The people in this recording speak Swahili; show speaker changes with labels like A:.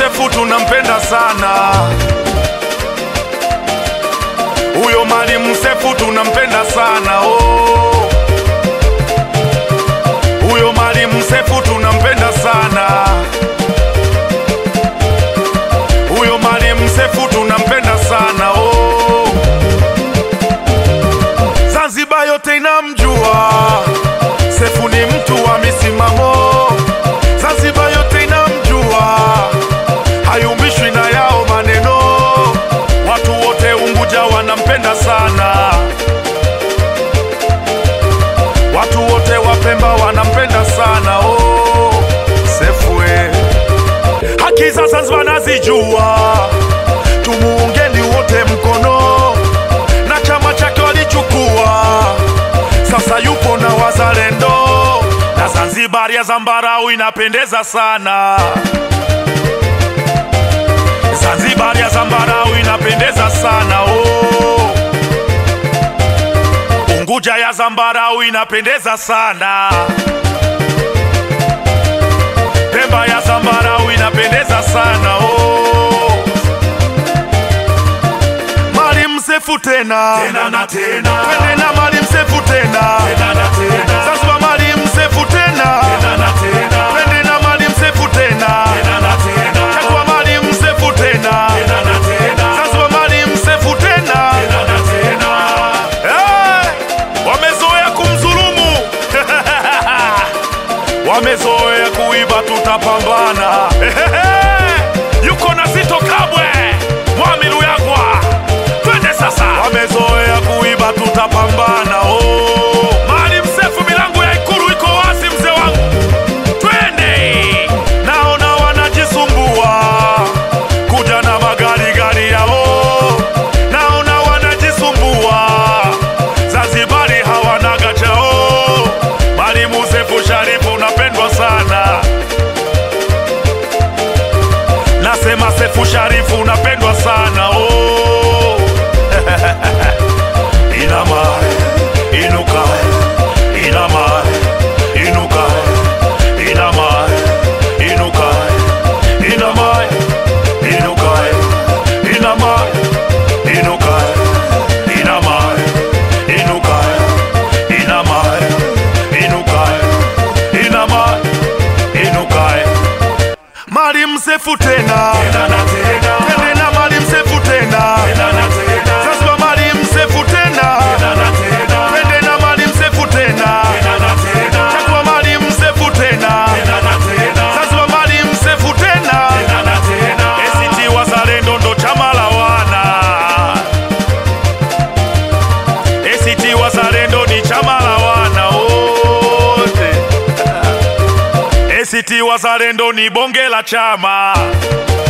A: Sefu tunampenda sana huyo Mwalimu Sefu tunampenda sana oh. Huyo Mwalimu Sefu tunampenda sana huyo Mwalimu Sefu tunampenda sana oh. Zanzibar yote inamjua Sefu ni mtu wa misimamo, Zanzibar yote inamjua, hayumbishwi na yao maneno. Watu wote Unguja wanampenda sana, watu wote wa Pemba wanampenda sana oh, Sefu eh. Haki za Zanzibar nazijua, tumuungeni wote mkono, na chama chake walichukua sasa yupo na wazalendo na Zanzibar ya zambarau inapendeza sana. Zanzibar ya zambarau inapendeza sana oh. Unguja ya zambarau inapendeza sana. Pemba ya zambarau inapendeza sana oh. Mwalimu Sefu tena
B: Tena na tena.
A: twende na Mwalimu Sefu tena
B: Tena na tena.
A: Zanzibar Mwalimu Sefu tena
B: Tena na tena.
A: twende na Mwalimu Sefu tena
B: Tena na tena.
A: chagua Mwalimu Sefu tena
B: Tena na tena.
A: Zanzibar Mwalimu Sefu tena
B: Tena na tena.
A: Eh, wamezoea kumdhulumu wamezoea kuiba, tutapambana yuko na Zito Kabwe Mwamilu Yagwa, twende sasa. Wamezoea kuiba, tutapambana oh. Maalim Sefu, milango ya Ikulu iko wazi, mzee wangu, twende. Naona wanajisumbua kuja na magari gari yao, naona wanajisumbua Zanzibari hawana gachao. Mwalimu Sefu Sharifu unapendwa sana, nasema Sefu Sharifu unapendwa sana oh. Inama, inuka, inama, inuka, inama, inuka, inama, inuka, inama, inuka, inama, inuka, inama, inuka, inama, inuka. Mwalimu Sefu tena,
B: Tena na tena.
A: twende na Mwalimu Sefu tena,
B: Tena na tena.
A: Zanzibar Mwalimu Sefu tena,
B: Tena na tena.
A: twende na Mwalimu Sefu tena,
B: Tena na tena.
A: chagua Mwalimu Sefu tena,
B: Tena na tena.
A: Zanzibar Mwalimu Sefu tena.
B: Tena na tena.
A: ACT Wazalendo ndo chama la wana. ACT Wazalendo ni chama la wana wote. ACT Wazalendo ni bonge la chama.